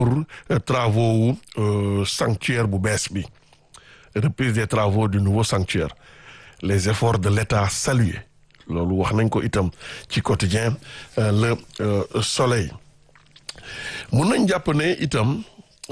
pour travaux wu sanctuaire bu bees bi reprise des travaux du nouveau sanctuaire les efforts de l'État salués loolu wax nañ ko itam ci quotidien le soleil mun nañ jàpp ne itam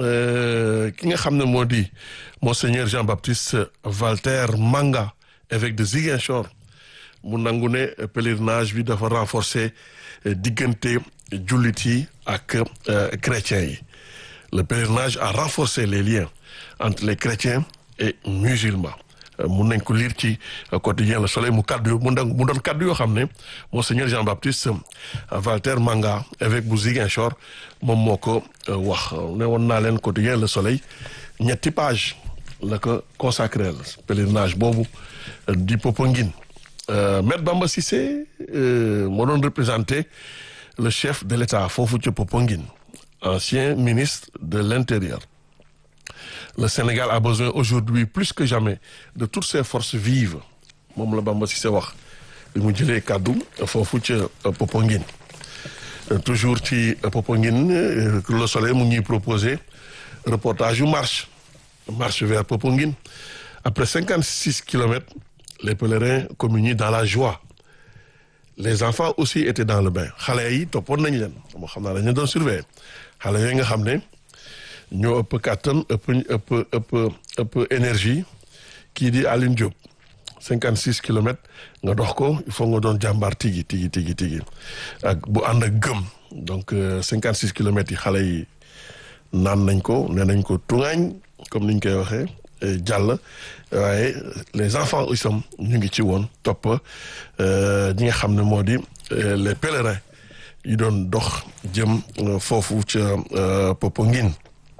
ki nga xam ne moo di monseigneur Jean-Baptiste Valter Manga évêque de Ziguinchor mu nangu ne pèlerinage bi dafa renforcer diggante jullit yi ak chrétiens yi le pèlerinage a renforcé les liens entre les chrétiens et musulmans mun nañ ko lire ci quotidien Le Soleil mu kaddu mu doon mu doon kaddu yoo xam ne monseigneur Jean-Baptiste Valter Manga évêque bu Ziguinchor moom moo ko wax ne woon naa leen quotidien Le Soleil ñetti page la ko consacré pèlerinage boobu di Popenguine Maître Bamba Cissé moo doon représenté le chef de l'État foofu ci Popenguine ancien ministre de l'Intérieur le Sénégal a besoin aujourd'hui plus que jamais de toutes ses forces vives moom la Bamba Cissé wax bi mu jëlee kàddu foofu ca Popenguine toujours ci Popenguine Le Soleil mu ñuy proposé reportage yu marche marche vers Popenguine après cinquante six kilomètres les pèlerins communient dans la joie les enfants aussi étaient dans le bain xale yi toppoon nañ leen moo xam naa dañu doon surveiller xale yooyu nga xam ne ñoo ëpp kàttan ëpp ëpp ëpp ëpp énergie kii di Aline Diop cinquante six kilomètres nga dox ko il faut nga doon jàmbaar tigi tigi tigi tigi ak bu ànd ak gëm donc cinquante six kilomètres yi xale yi naan nañ ko nee nañ ko tuŋaañ comme niñ koy waxee jàll waaye les enfants aussi ñu ngi ci woon topp ñi nga xam ne moo di les pèlerins yi doon dox jëm foofu ca Popenguine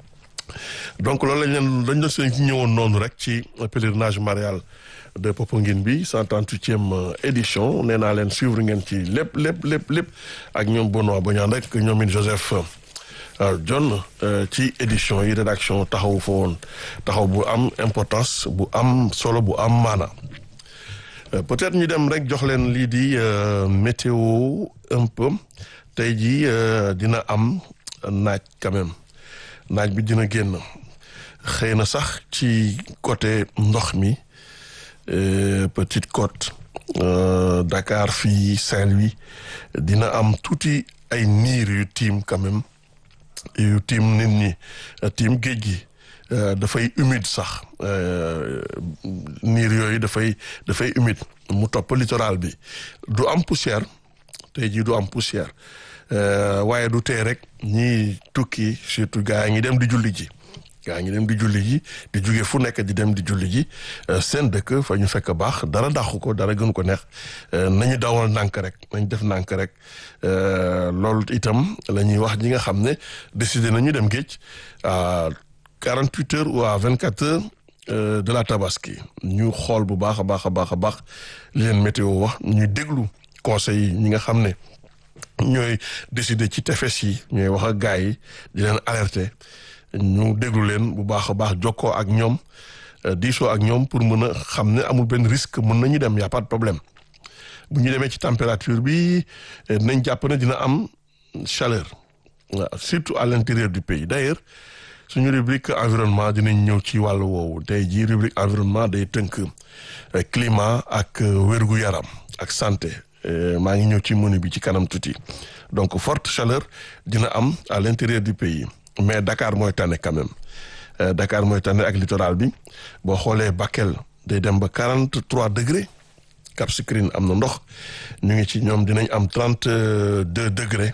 donc loolu lañ leen dañ doon seen ci ñëwoon noonu rek ci pèlerinage marial de Popenguine bi cent trente-huitième édition nee naa leen suivre ngeen ci lépp lépp lépp lépp ak ñoom Benoît Badiane rek ñoom it Joseph John ci édition yi rédaction taxaw fa woon taxaw bu am importance bu am solo bu am maana peut-être ñu dem rek jox leen lii di météo un peu tey jii dina am naaj quand même naaj bi dina génn xëy na sax ci côté ndox mi Petite Côte Dakar fii Saint-Louis dina am tuuti ay niir yu tiim quand même yu tiim nit ñi tiim géej gi dafay humide sax niir yooyu dafay dafay humide mu topp littoral bi du am poussière tey jii du am poussière waaye du tee rek ñii tukki surtout gaa yi ngi dem di julli ji gaa ngi dem di julli ji di jóge fu nekk di dem di julli ji seen dëkk fa ñu fekk baax dara dàqu ko dara gënu ko neex nañu dawal nànk rek nañ def nànk rek loolu itam la ñuy wax ñi nga xam ne décidé nañu dem géej à quarante huit heures ou à vingt quatre heures de la tabaski ñu xool bu baax a baax a baax a baax li leen météo wax ñuy déglu conseils yi ñi nga xam ne ñooy décider ci tefes yi ñooy wax ak gars yi di leen alerter ñu déglu leen bu baax a baax jokkoo ak ñoom diisoo ak ñoom pour mën a xam ne amul benn risque mën nañu dem y a pas de problème bu ñu demee ci température bi nañ jàpp ne dina am chaleur waaw surtout à l'intérieur du pays d'ailleurs suñu rubrique environnement dinañ ñëw ci wàllu woowu tey jii rubrique environnement day tënk climat ak wérgu yaram ak santé maa ngi ñëw ci menu bi ci kanam tuuti donc forte chaleur dina am à l'intérieur du pays mais Dakar mooy tane quand même Dakar mooy tane ak littoral bi boo xoolee Bakel day dem ba quarante trois degré Cap Skirring am na ndox ñu ngi ci ñoom dinañ am trente deux degré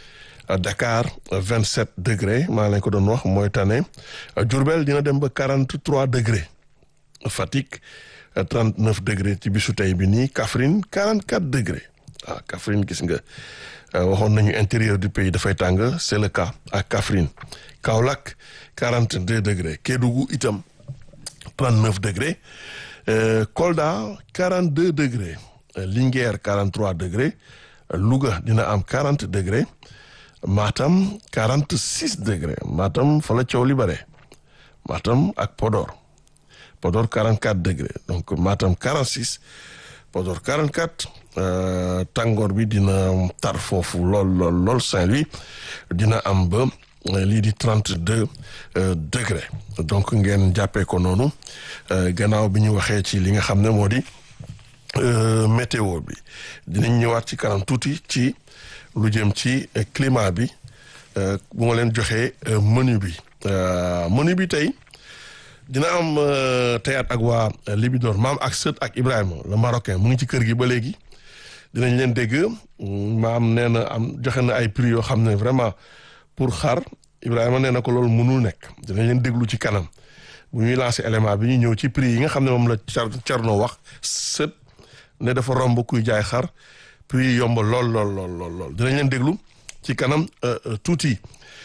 Dakar vingt sept degré maa lañ ko doon wax mooy tane Diourbel dina dem ba quarante trois degré Fatick trente neuf degré ci bisu tey bi nii Kaffrine quarante quatre degré ah Kaffrine gis nga waxoon nañu intérieur du pays dafay tàng c'est le cas à Kaffrine Kaolack quarante deux degré Kédougou itam trente neuf degré Kolda quarante deux degré Linguère quarante trois degré Louga dina am quarante degré Matam quarante six degré Matam fa la coow li bare Matam ak Podor Podor quarante quatre degré donc Matam quarante six Podor quarante quatre tàngoor bi dina tar foofu lool lool lool Saint-Louis dina am ba lii di trente deux degré donc ngeen jàppee ko noonu gannaaw bi ñu waxee ci li nga xam ne moo di météo bi dinañ ñëwaat ci kanam tuuti ci lu jëm ci climat bi bu ma leen joxee menu bi menu bi tey dina am théâtre ak waa Libidor maam ak sët ak Ibrahima le marocain mu ngi ci kër gi ba léegi dinañ leen dégg maam nee na am joxe na ay prix yoo xam ne vraiment pour xar Ibrahima nee na ko loolu mënul nekk dinañ leen déglu ci kanam bu ñuy lancé élément bi ñu ñëw ci prix yi nga xam ne moom la Thierno wax sët ne dafa romb kuy jaay xar prix yi yomb lool lool lool lool lool dinañ leen déglu ci kanam tuuti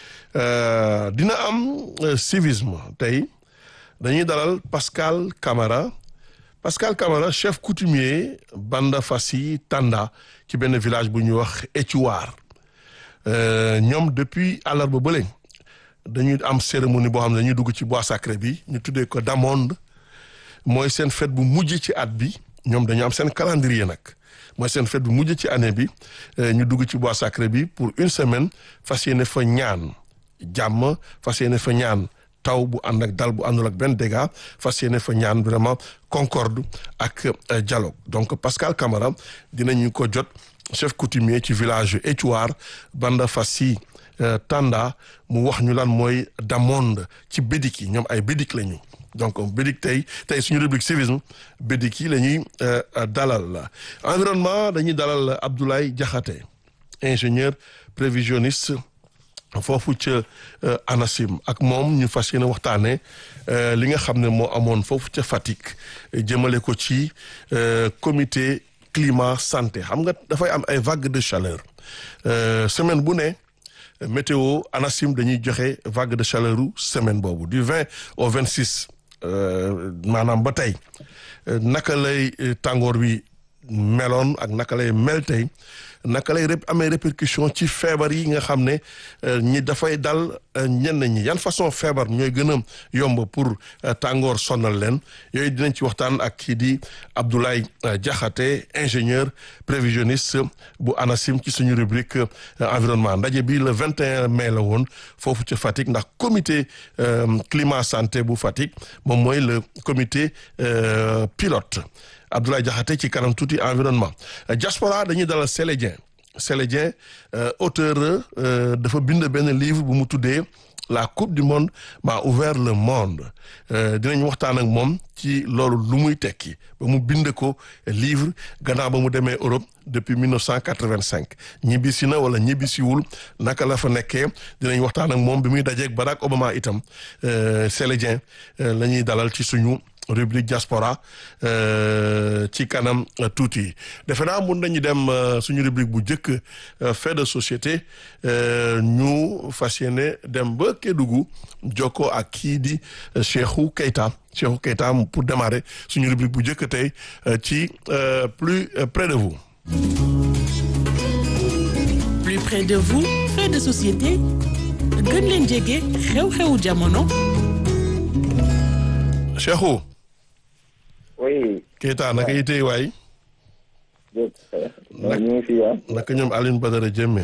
dina am civisme tey dañuy dalal Pascal Camara Pascal Camara chef coutumier Banda Fassi Tanda ci benn village bu ñuy wax Éthiouar ñoom depuis àllarba ba léegi dañuy am cérémonie boo xam ne dañuy dugg ci bois sacré bi ñu tuddee ko Damonde mooy seen fête bu mujj ci at bi ñoom dañu am seen calendrier nag mooy seen fête bu mujj ci année bi ñu dugg ci bois sacré bi pour une semaine fas yéene fa ñaan jàmm fas yéene fa ñaan taw bu ànd ak dal bu àndul ak benn dégât fas yéene fa ñaan vraiment concorde ak dialogue donc Pascal Camara dinañu ko jot chef coutumier ci village Éthiouar Banda Fassi Tanda mu wax ñu lan mooy Damonde ci bédik yi ñoom ay bédik lañu donc bédik tey tey suñu rubrique civisme bédik yi la ñuy dalal environnement dañuy dalal Abdoulaye Diakhaté ingénieur prévisionniste foofu ca ANACIM ak moom ñu fas yéene waxtaanee li nga xam ne moo amoon foofu ca Fatick jëmale ko ci comité climat santé xam nga dafay am ay vague de chaleur semaine bu ne météo ANACIM dañuy joxe vague de chaleur u semaine boobu du 20 au 26 maanaam ba tey naka lay tàngoor bi meloon ak naka lay mel tey naka lay amee répercussion ci feebar yi nga xam ne ñi dafay dal ñenn ñi yan façon feebar ñooy gën a yomb pour tàngoor sonal leen yooyu dinañ ci waxtaan ak kii di Abdoulaye Diakhaté ingénieur prévisionniste bu ANACIM ci suñu rubrique environnement ndaje bi le 21 mai la woon foofu ca Fatick ndax comité climat santé bu Fatick moom mooy le comité pilote Abdoulaye Diakhaté ci kanam tuuti environnement diaspora dañuy dalal Sélé Dieng Sélé Dieng auteur dafa bind benn livre bu mu tuddee la coupe du monde m'a ouvert le monde dinañ waxtaan ak moom ci loolu lu muy tekki ba mu bind ko livre gannaaw ba mu demee Europe depuis 1985 ñibbisi na wala ñibbisiwul naka la fa nekkee dinañ waxtaan ak moom bi muy dajeeg Barack Obama itam Sélé Dieng la ñuy dalal ci suñu rubrique diaspora ci kanam tuuti defe naa mun nañu dem suñu rubrique bu njëkk fait de société ñu fas yéene dem ba Kédougou jokkoo ak kii di Cheikhou Keita Cheikhou Keita pour démarrer suñu rubrique bu njëkk tey ci plus près de vous. plus près de vous fait de société gën leen jege xew-xewu jamono. Cheikhou. oui. Keita naka yi tey waay. naka ñu ngi fi ah. naka ñoom Alioune Badara Diémé.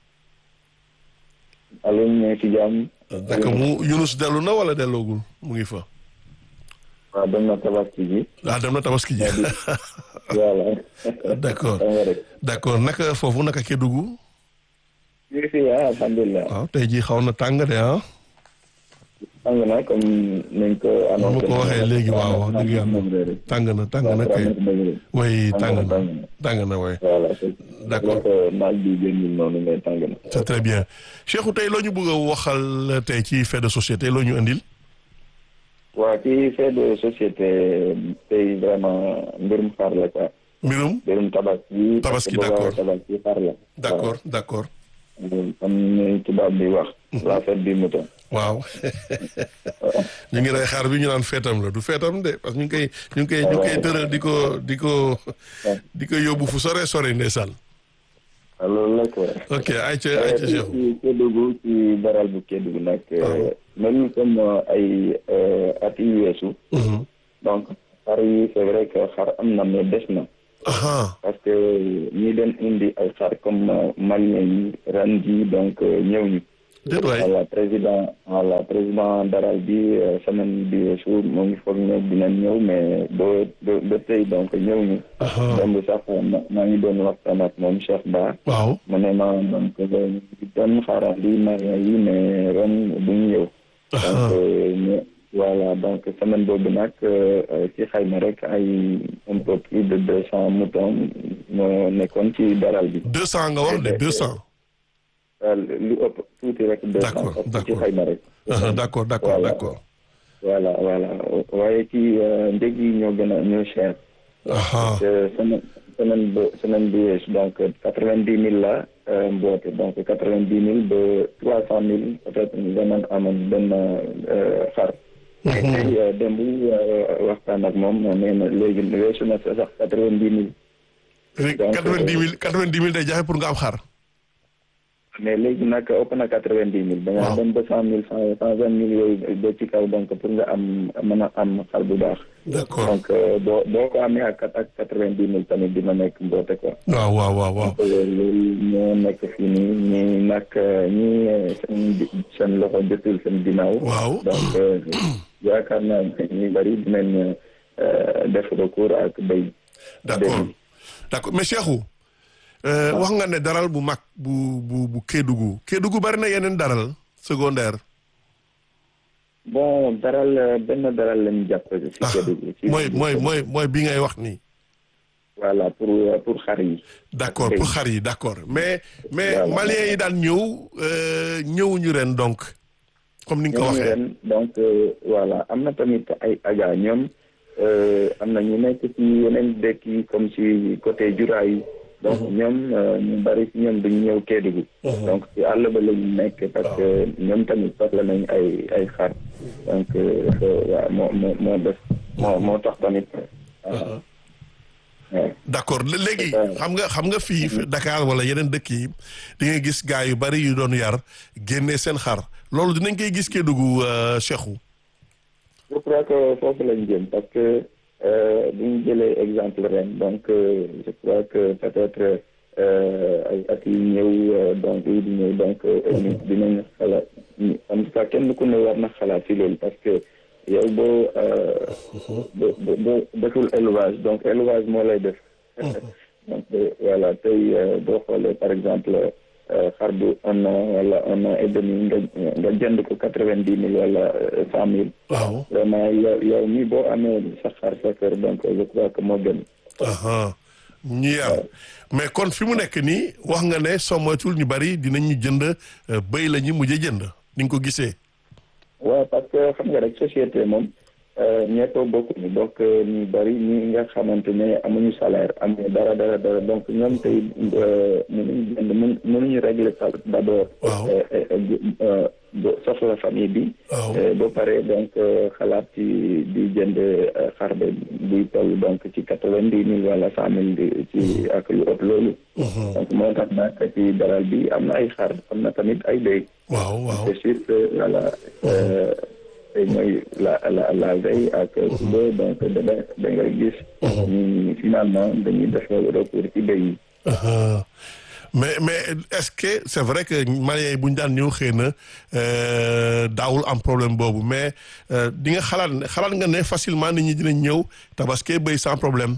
Alioune ñu ngi fi jàmm. naka mu Yunus dellu na wala delloogul mu ngi fa. waaw dem na tabaski ji. ah dem na tabaski ji. voilà. d' accord d' accord naka foofu naka Kédougou. ñu ngi fi ah alhamdulilah. waaw tey jii xaw na tàng de ah. tàng na comme nañ ko ma annoncé. ko waxee léegi waaw wax dëgg yàlla tàng na tàng na kay way tàng na tàng na way voilà D'accord. naaj bi génnul noonu mais tàng na. c'est très bien Cheikhou tey loo ñu bëgg a waxal tey ci fait de société loo ñu indil waa ci fait de société tey vraiment mbirum xar la quoi. mbirum mbirum tabaski. Tabaski, parce que boo d'accord. waxee tabaski xar la. d' accord d' accord waaw comme ni tubaab bi wax. la fête du mouton. waaw ñu ngi rey xaar bi ñu naan feetam la du feetam de parce que ñu ngi koy ñu ngi koy ñu ngi koy tëral di ko di ko di ko yóbbu fu sore sore ndeysaan waaw loolu la quoi. ok ayca ayca Cheikhou ci Kédougou ci baral bu Kédougou nag. waaw. même comme ay at yu weesu. Mhm. donc xar yi c'est vrai que xar am na mais des na. aha parce que ñi doon indi ay xar comme malien yi ren ji donc ñëw ñu. déet waay voilà président voilà président daral bi semaine bi weesu mu ngi foog ne dinañ ñëw mais ba ba ba tey donc ñëw ñu. donc sax maa ngi doon waxtaan ak moom Cheikh Ba. waaw mu ne ma donc doon xaarandi marié yi mais ren bu ñu ñëw. donc voilà donc semaine boobu nag ci xayma rek ay un peu plus de deux cent moutons moo nekkoon ci daral bi. deux cent nga wax de deux cent. lu ëpp tuuti rek. deux cent d'accord parce que ci xayma rek. d'accord d'accord d'accord. voilà voilà waaye ci njëg yi ñoo gën a ñoo cher. parce que semaine semaine ba semaine bi weesu donc quatre vingt dix mille la mboote donc quatre vingt dix mille ba trois cent mille peut-être danañ amoon benn xar. mais tey démb waxtaan ak moom nee na léegi weesu na sax quatre vingt dix mille. donc quatre vingt dix mille quatre vingt dix mille day jafe pour nga am xar. mais léegi nag ëpp na quatre vingt dix mille. da nga dem ba cent mille cent cent vingt mille yooyu ba ci kaw donc pour nga am mën a am xar bu baax. d'accord donc boo boo ko amee ak ak quatre vingt dix mille tamit dina nekk mboote quoi. waaw waaw waaw waaw. donc loolu ñoo nekk fii nii ñii nag ñii seen seen loxo jotul seen ginnaaw. waaw donc yaakaar naa ñu bari dinañ def recours ak béy. d'accord d'accord mais Cheikhou. wax nga ne daral bu mag bu bu bu Kédougou Kédougou bari na yeneen daral secondaire. bon daral benn daral lañu jàpp. ci Kédougou ci mooy mooy mooy mooy bi ngay wax nii. voilà pour pour xar yi. d'accord pour xar yi d'accord mais mais maliens yi daan ñëw ñëwuñu ren donc. comme ni nga ko waxee ren donc voilà am na tamit ay aja ñoom am na ñu nekk ci yeneen dëkk yi comme ci côté Jura yi. donc ñoom ñu bari ci ñoom duñu ñëw Kédougou donc ci àll ba la ñu nekk parce que ñoom tamit soxla nañ ay ay xar donc waaw moo moo moo def moo moo tax tamit waaw d'accord léegi xam nga xam nga fii Dakar wala yeneen dëkk yi di nga gis gaa yu bari yu doon yar génne seen xar loolu dinañ koy gis Kédougou Cheikhou je crois que foofu lañ jëm parce que bu ñu jëlee exemple ren donc je crois que peut-être ay at yi ñëw donc yi di ñëw donc dinañ xalaat en tout cas kenn ku ne war na xalaat ci loolu parce que yow boo boo boo deful élevage donc élevage moo lay def donc voilà tey boo xoolee par exemple xar bu un an wala un an et demi nga nga jënd ko quatre vingt dix mille wala cent mille. waaw vraiment yow yow mi boo amee sa xar sa kër donc je crois que moo gën. ñu yar mais kon fi mu nekk nii wax nga ne soo moytul ñu bari dinañu jënd béy la ñu mujj jënd ni nga ko gisee. waaw parce que xam nga rek société moom ñëpp bokkuñu donc ñu bari ñi nga xamante ne amuñu salaire amuñu dara dara dara donc ñoom tey mënuñu jënd mën mënuñu régler d'abord. soxla famille bi. ba pare donc xalaat ci di jënd xar ba buy toll donc ci quatre-vingt-dix mille wala cent mille ci ak lu ëpp loolu. donc moo tax nag ci daral bi am na ay xar am na tamit ay béy. waaw waaw c'est sûr que voilà. tey mooy la la la veille ak suba donc da da ngay gis. ñu finalement dañuy def recours ci béy yi. mais mais est-ce que c'est vrai que Maliens yi bu ñu daan ñëw xëy na daawul am problème boobu mais di nga xalaat xalaat nga ne facilement nit ñi dinañ ñëw tabaski béy sans problème.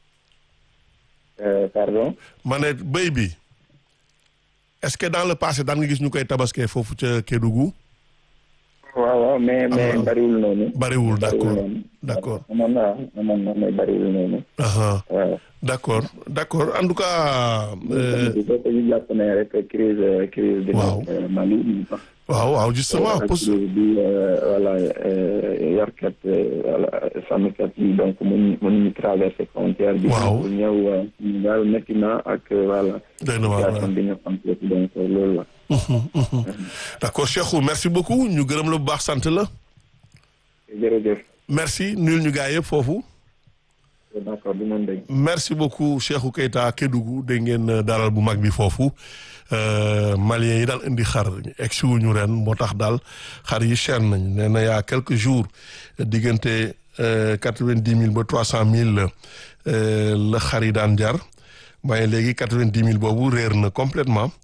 pardon. ma ne béy bi est-ce que dans le passé daan nga gis ñu koy tabaskee foofu ca Kédougou. waaw waaw mais mais bariwul noonu. bariwul d'accord d'accord. amoon na amoon na mais bariwul noonu. waaw. d'accord d'accord en tout cas. ñu jàpp ne rek crise crise bi. waaw Mali. waaw waaw justement. crise bi voilà yarkat voilà sàmmkat yi donc mënuñu mënuñu traverser frontière bi. waaw ñëw daal métti na ak voilà. doy na waar situation bi nga xam donc loolu la. d'accord Cheikhou merci beaucoup ñu gërëm la bu baax sant la. jërëjëf. merci nuyul ñu gaa yëpp foofu. d'accord du moom dégg. merci beaucoup Cheikhou Keita Kédougou dégg ngeen daral bu mag bi foofu Maliens yi daal indi xar egsi wuñu ren moo tax daal xar yi cher nañ nee na yaa quelques jours diggante quatre-vingt-dix mille ba trois cent mille la xar yi daan jar waaye léegi quatre-vingt-dix mille boobu réer na complètement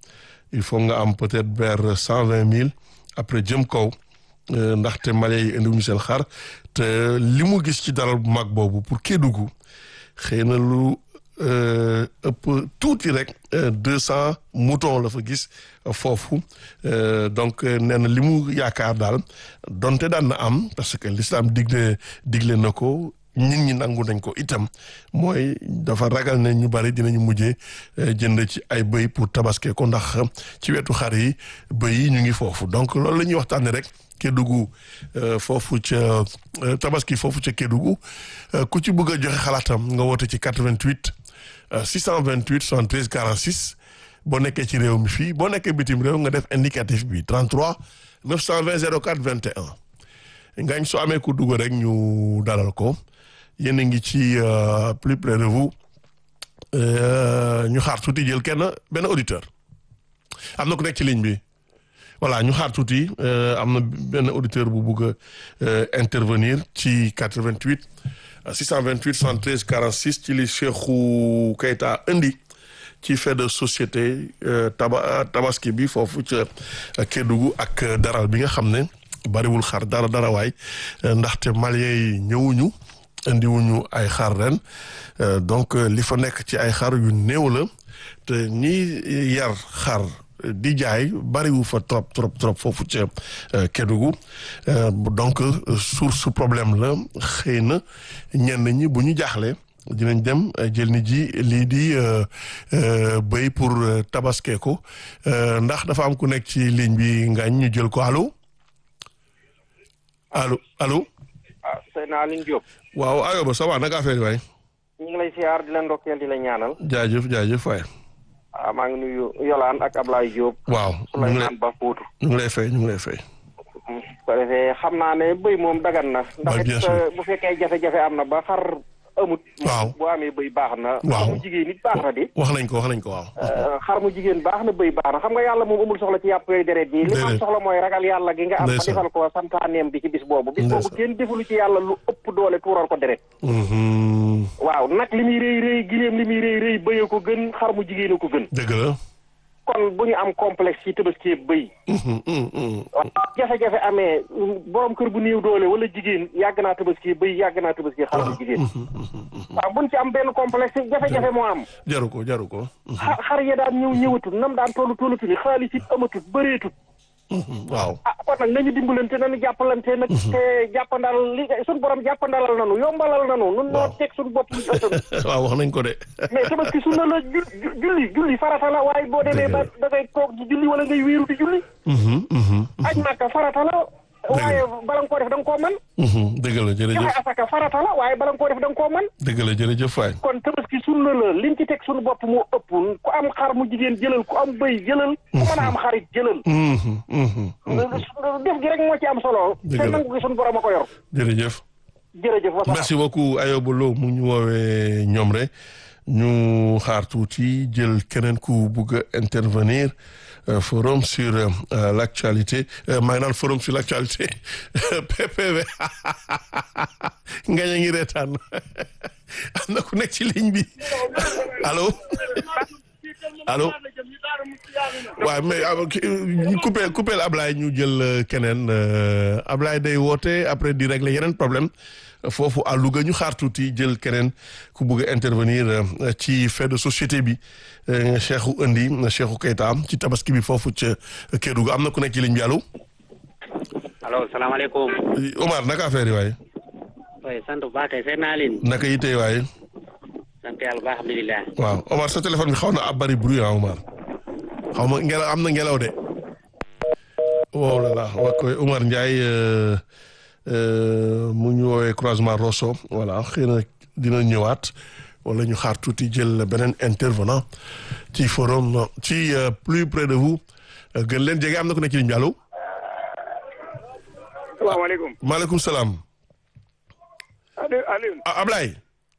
il faut nga am peut-être vers cent vingt mille après jëm kaw ndaxte Mali yi indiwuñu seen xar te li mu gis ci daral bu mag boobu pour Kédougou xëy na lu ëpp tuuti rek deux cent moutons la fa gis foofu donc nee na li mu yaakaar daal donte daan na am parce que l'islam digle digle na ko nit ñi nangu nañ ko itam mooy dafa ragal ne ñu bari dinañu mujjee jënd ci ay bëy pour tabaske ko ndax ci wetu xar yi bëy yi ñu ngi foofu donc loolu la ñuy waxtaanee rek Kédougou foofu ca tabaski foofu ca Kédougou ku ci bëgg a joxe xalaatam nga woote ci 88 628 73 46 boo nekkee ci réew mi fii boo nekkee bitim réew nga def indicatif bi 33 920 04 21 ngañ soo amee ku dugg rek ñu dalal ko yéen a ngi ci plus près de vous ñu xaar tuuti jël kenn benn auditeur am na ku nekk ci ligne bi voilà ñu xaar tuuti am na benn auditeur bu bugg a intervenir ci 88 628 73 46 ci li Cheikhou Keita indi ci fait de société taba tabaski bi foofu ca Kédougou ak daral bi nga xam ne bariwul xar dara dara waay ndaxte Maliens yi ñëwuñu indiwuñu ay xar ren donc li fa nekk ci ay xar yu néew la te ñi yar xar di jaay bariwu fa trop trop trop foofu ca Kédougou donc source problème la xëy na ñenn ñi bu ñu jaaxle dinañ dem jël ni ji lii di béy pour tabaskee ko ndax dafa am ku nekk ci ligne bi ngañ ñu jël ko allo allo allo. ah Seydina Aline Diop. waaw ayoba ça va naka affaire yi waay. ñu ngi lay siyaar di la ndokkeel di la ñaanal. jaajëf jaajëf waay. ah maa ngi nuyu Yolaan ak Ablaye Diop. waaw ñu ngi lay Souleymane Ba Foutou. ñu ngi lay fay ñu ngi lay fay. ko defee xam naa ne bëy moom dagan na. ndax bien it sûr. bu fekkee jafe-jafe am na ba xar amut. Waaw. bu amee bëy baax na. Waaw. xar mu jigéen nit baax na di. wax nañ ko wax nañ ko waaw. Euh, xar mu jigéen baax na bëy baax na xam nga yàlla moom amul soxla ci yàpp yooyu deret yi li ma am Déedéet. soxla mooy ragal yàlla gi nga am ba Ndeysaan. defal ko santaaneem bi ci bis boobu bis boobu Ndeysaan. kenn defulu ci yàlla lu ëpp doole tuural ko deret Mhm. waaw nag li muy rëy rëy giléem li muy rëy rëy bëye ko gën xar mu jigéen a ko gën dëgg la. kon bu ñu am complexe ci tabaski bëy Mhm, mhm, mhm. waaw jafe-jafe amee borom kër bu néew doole wala jigéen yàgg naa tabaski bëy yàgg naa tabaski xar mu jigéen waaw buñ ci am benn complexe jafe-jafe moo am jaru ko jaru ko. Mhm, xar xar ya daan ñëw ñëwatut nam daan tollu tollatu ni xaalis it amatut bëreetut mhm. waaw. ah kon nag nañu dimbalante nañu jàppalante nag te jàppandal li suñ borom jàppandalal nanu yombalal nanu nun noo teg suñ bopp ñu ëttan waaw wax nañ ko de. mais tabaski sunna la ju ju- julli julli farata la waaye boo demee ba da ngay toog di julli wala ngay wéeru di julli Mhm, mhm, aj màkka farata la waaye bala nga koo def da nga koo mën mhm. dëgg la joxe jërëjëf asaka farata la waaye bala nga koo def da nga koo mën dëgg la jërëjëf waay. kon tabaski sunna la liñ ci teg suñu bopp moo ëpp ku am xar mu jigéen jëlal ku am bëy jëlal ku mën a am xarit jëlal Mhm, mhm, mhm. def gi rek moo ci am solo Dëgg te la. nangu gi suñu borom a ko yor jërëjëf. jërëjëf wasalaam merci beaucoup Ayoba Lo mu ñu woowee ñoom rek ñu xaar tuuti jël keneen ku bugg a intervenir euh, forum sur euh, euh, l'actualité euh, maa ngi naan forum sur l'actualité PPV nga ñu ngi reetaan am na ku nekk ci ligne bi allo allo waaw mais ah, ki- ñu coupé coupé Ablaye ñu jël euh, keneen euh, Ablaye day woote après di régler yeneen problème foofu à Louga ñu xaar tuuti jël keneen ku bëgg a intervenir euh, ci fait de société bi euh, Cheikhou indi Cheikhou Keita ci tabaski bi foofu ca Kédougou am na ku nekk ci ligne bi allo allo salaamaaleykum Omar naka affaire yi waaye oui sant bu baax kay seet naa leen naka yitee waaye sant yàlla bu baax alhamdulilah waaw Omar sa téléphone bi xaw na ab bari bruit ah Omar xaw ma ngelaw am na ngelaw de wow la la wa koy Omar Ndiaye euh, euh, mu ñu woowee croisement Rosso voilà xëy na dina ñëwaat wala ñu xaar tuuti jël beneen intervenant ci forum ci euh, plus près de vous euh, gën leen jege am na ku nekk ci ligne bi allo salaamaaleykum maaleykum salaam Aliou Aliou ah Ablaye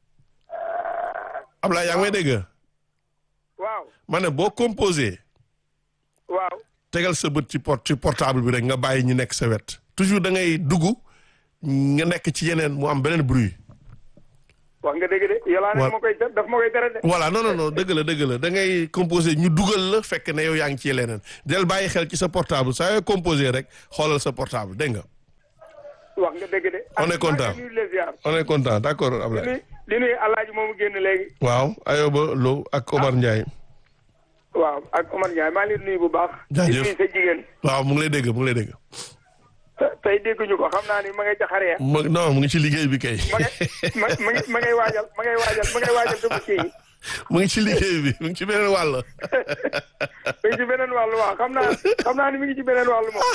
Ablaye yaa ngi may dégg waaw ma ne boo composé waaw tegal sa bët ci port ci portable bi rek nga bàyyi ñu nekk sa wet toujours da ngay dugg nga nekk ci yeneen mu am beneen bruit wax nga dëgg de yolaa ne Wa- ma koy te- daf ma koy tere de voilà non non non dëgg la dëgg la da ngay composé ñu dugal la fekk ne yow yaa ngi ci leneen del bàyyi xel ci sa portable saa yoo composé rek xoolal sa portable dégg nga wax nga dëgg de On est content. nuyu les ziar on est content d'accord di Ablaye nuyu di nuyu alaaji moomu génn léegi waaw Ayoba Lo ak Omar Ndiaye waaw ak Omar Ndiaye maa ngi leen di nuyu bu baax Jaajëf. di nuyu sa jigéen waaw mu ngi lay dégg mu ngi lay dégg te- tey dégguñu ko xam naa ni ma ngay ca xare ya ma non mu ngi ci liggéey bi kay ma ngay ma ma ngay- ma ngay waajal ma ngay waajal ma ngay waajal tabaski yi mu ngi ci liggéey bi mu ngi ci beneen wàll mi ngi ci beneen wàllu waaw xam naa xam naa ni mi ngi ci beneen wàllu moom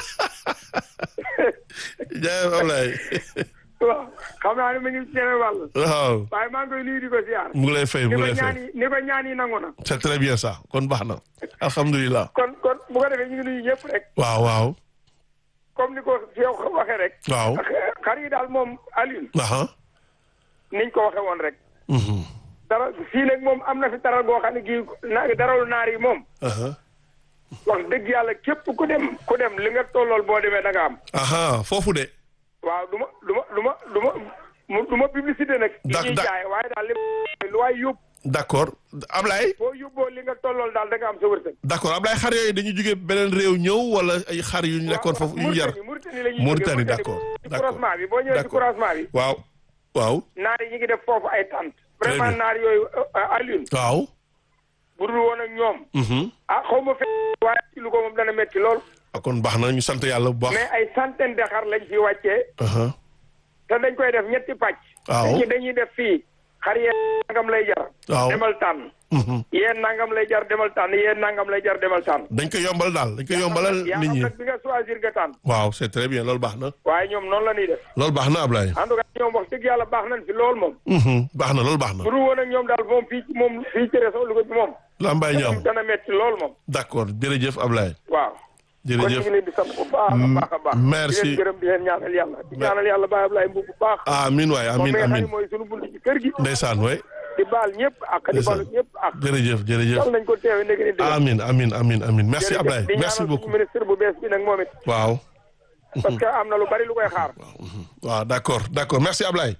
jaay Ablaye waaw xam naa ni mi ngi ci beneen wàllu waaw waaye maa ngi koy nuyu di ko ziar mu ngi lay fay mu ni ngi ko lay ñaan fay yi ni ko ñaan yi nangu na c'est très bien ça kon baax na alhamdulilah kon kon bu ko defee ñu ngi nuyu ñëpp rek waaw waaw comme ni ko yow waxee rek waaw xar yi daal moom Alioune aha niñ ko waxee woon rek mhm dara fii nag moom am na fi taral goo xam ne gii na daralu naar yi moom aha wax dëgg yàlla képp ku dem ku dem li nga tollool boo demee da nga am aha foofu de waaw du ma du ma du ma du ma mu du ma publicité nag yi Dak- ñuy dak- jaay waaye daal li lu waay yóbbu d'accord Ablaye boo yóbboo li nga tollool daal da nga am sa wërsëg d'accord Ablaye xar yooyu dañu jóge beneen réew ñëw wala ay xar yu ñu nekkoon foofu yu ñu yar Mauritanie la ñuy Mauritanie, jógee. d'accord, ci d'accord, croisement bi boo ñëwee ci d'accord. croisement bi waaw waaw naar yi ñu ngi def foofu ay tente Très vraiment bien. naar yooyu euh, Alioune waaw bu dul woon ak ñoom mhm ah xaw ma fe waaye ci lu ko moom dana métti lool ah, kon baax na ñu sant yàlla bu baax mais ay centaine de xar lañ fi wàccee aha te dañ koy def ñetti pàcc Waaw. dañuy dañuy def fii xar yee nangam lay jar Waaw. demal tànn mhm yéen nangam lay jar demal tànn yéen nangam lay jar demal tànn dañ ko yombal daal dañ ko yombalal yaa nit xam ñi nag bi nga choisir nga tànn waaw c'est très bien loolu baax na waaye ñoom noonu la ñuy def loolu baax na Ablaye en tout cas ñoom wax dëgg yàlla baax nañ fi lool moom mhm baax na loolu baax na bu dul woon ak ñoom daal moom fii moom fii ci réseau Louga bi moom lambaay ñoom dana metti lool moom d'accord jërëjëf Ablaye waaw kon ñu jërëjëf ngi leen di sant bu baax a baax a baax merci. di leen gërëm di leen ñaanal yàlla di ñaanal yàlla Baye Ablaye Mbuub bu baax amin waay moom amin mi nga xam amin ne mooy sunu bunt ci kër gi ndeysaan waay di baal ñëpp ak di Ndeysaan. balu ñëpp ak jërëjëf jërëjëf yàlla nañ ko teewe nekk ni dégg amin amin amin amin merci Jërëjëf. Ablaye di merci ñaanal beaucoup suñu ministre bu bees bi nag moom it waaw parce que am na lu bari lu koy xaar waaw d'accord d'accord merci Ablaye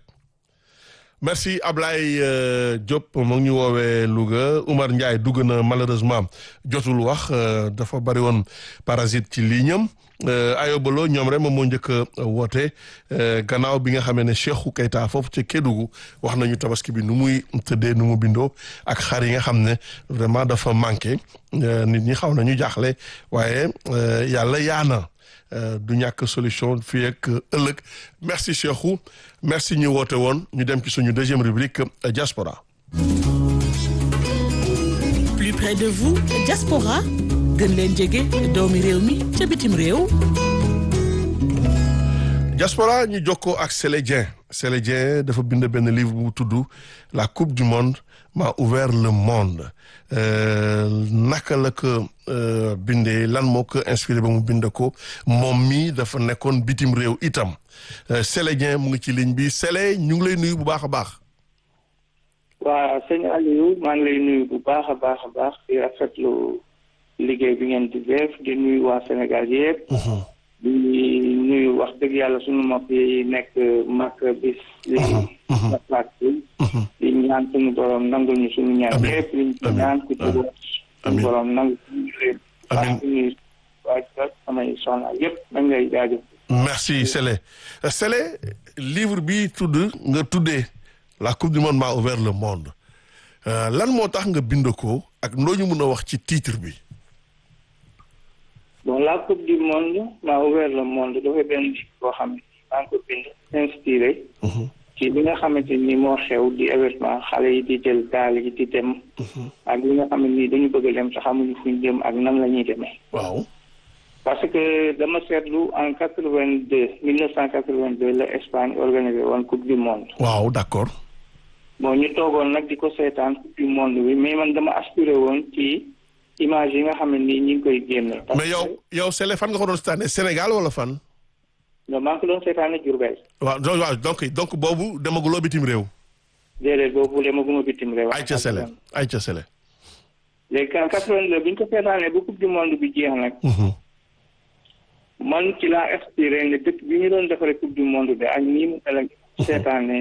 merci Ablaye euh, Diop mu ngi ñu woowee Louga Oumar Ndiaye dugg na malheureusement jotul wax euh, dafa bari woon parasite ci lignam euh, ayobalo ñoom rek moom moo njëkk a woote euh, gannaaw bi nga xamee ne Cheikhou Keita foofu ca Kédougou wax nañu tabaski bi nu muy tëddee nu mu bindoo ak xar yi nga xam ne vraiment dafa manqué euh, nit ñi xaw nañu jaaxle waaye euh, yàlla yaana Euh, du ñàkk solution fii ak ëllëg merci Cheikhou merci ñu woote woon ñu dem ci suñu deuxième rubrique euh, diaspora plus près de vous diaspora gën leen jege doomi réew mi ca bitim réew diaspora ñu jokkoo ak Sélé Dieng Sélé Dieng dafa bind benn livre bu tudd la coupe du monde m'a ouvert le monde Euh, naka la ko euh, bindee lan moo ko inspiré ba mu bind ko moom mii dafa nekkoon bitim réew itam Euh, Sélé Dieng mu ngi ci ligne bi Sélé ñu ngi lay nuyu bu baax a baax waaw sëñ Aliou maa ngi lay nuyu bu baax a baax a baax di rafetlu liggéey bi ngeen di def di nuyu waa Sénégal yëpp. di nuyu wax dëgg yàlla sunu mbokk yi nekk mag bis. di maslaat bi. di ñaan suñu borom nangul ñu suñu ñaan Amiin. yëpp liñ ci Amiin. ñaan ku ci wax suñu Amiin. borom nangu suñu lépp. Amiin. waa suñuy waa samay soxna yëpp dañ lay jaajëf. merci Sélé Euh, Sélé livre bi tudd nga tuddee la coupe du monde m'a ouvert le monde Euh, lan moo tax nga bind ko ak ndoo ñu mën a wax ci titre bi bon la coupe du monde m'a ouvert le monde dafay benn livre boo xam ne maa ngi ko bind inspiré ci li nga xamante ni moo xew di événement xale yi di jël gaal yi di dem ak li nga xam ne nii dañu bëgg a dem te xamuñu fuñ jëm ak nan la ñuy demee waaw parce que dama seetlu en quatre vingt deux mille neuf cent quatre vingt deux la Espagne organisé woon coupe du monde waaw d'accord bon ñu toogoon nag di ko seetaan coupe du monde bi mais man dama aspiré woon ci image yi nga xam ne nii ñu ngi koy génne parce mais yow yow Sélé fan nga ko doon seetaanee Sénégal wala fan que maa ngi ko doon seetaane Diourbel waaw donc waaw donc donc boobu demaguloo bitim réew déedéet boobu demaguma bitim réew ay ca Sélé ay ca Sélé léegi en quatre vingt deux bi ñu ko seetaanee ba coupe du monde bi jeex nag man ci laa inspiré ne dëkk bi ñu doon defaree coupe du monde bi ak nii mu mel ak seetaanee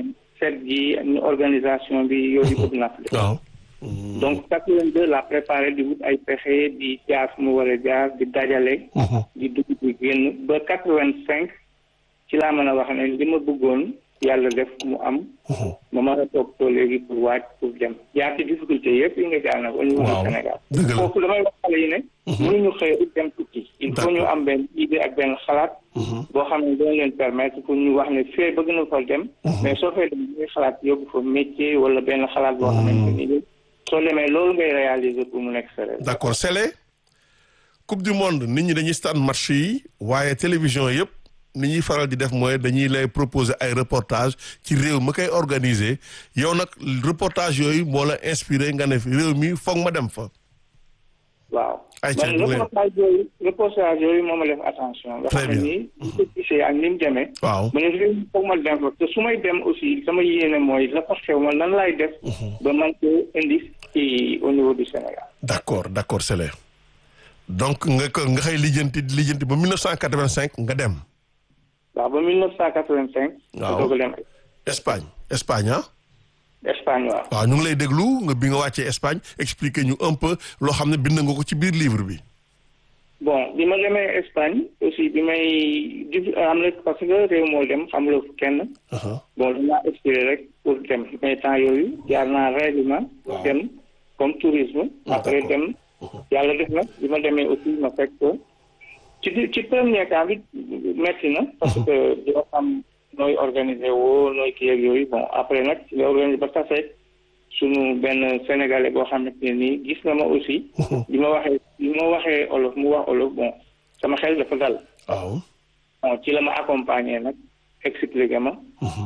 set gi ñu organisation bi yooyu bëgg naa ko def waaw. donc quatre-vingt-deux la préparé di wut ay pexe di jaar fu mu war a jaar di dajale di dugg di génn ba quatre-vingt-cinq ci laa mën a wax ne li ma bëggoon yàlla def mu am ma mën a toog too léegi pour waaj pour dem jaar ci difficulté yëpp yi nga jaar na au niveau Waaw. du Sénégal Dëgg la. foofu damay wax xale yi ne mënuñu xëy rek dem tukki il faut ñu D'accord. am benn idée ak benn xalaat boo xam ne dina leen permettre pour ñu wax ne fee bëgg na fa dem mais soo fee dem ñuy xalaat yóbbu fa métier wala benn xalaat boo xamante ni soo demee loolu ngay réaliser pour mu nekk sa rêve d'accord Sélé coupe du monde nit ñi dañuy staan match yi waaye télévision yëpp ni ñuy faral di def mooy dañuy lay proposer ay reportage ci réew ma koy organiser yow nag reportage yooyu moo la inspiré nga ne réew mi foog ma dem fa. waaw Ay, man ca bu leen- reportage yooyu reportage yooyu moo ma def attention nga Très xam ne bien. nii ñu ko gisee ak ni mu demee waaw ma ne réew mi foog ma dem fa te su may dem aussi sama yéene mooy la fa xew ma lan laay def ba man ko indi ci au niveau du Sénégal d'accord d'accord Sélé donc nga ko nga xëy lijjanti lijjanti ba 1985 nga dem waaw ba 1985 Waaw. ma doog a dem Espagne Espagne ah. Espagne waaw waaw ñu ngi lay déglu nga bi nga wàccee Espagne expliquer ñu un peu loo xam ne bind nga ko ci biir livre bi. bon bi ma demee Espagne aussi bi may di am na parce que réew moo dem xam la kenn bon dinaa expiré rek pour dem mais temps yooyu jaar naa règlement pour dem comme tourisme après d'accord. dem yàlla def na bi ma demee aussi ma fekk ko ci di- ci premier temps bi metti na parce que doo xam nooy organiser woo nooy kii ak yooyu bon après nag ci la organiser ba tase sunu benn sénégalais boo xamante ne nii gis na ma aussi bi ma waxee bi ma waxee olof mu wax olof bon sama xel dafa dal waaw. bon ci la ma accompagner nag expliqué ma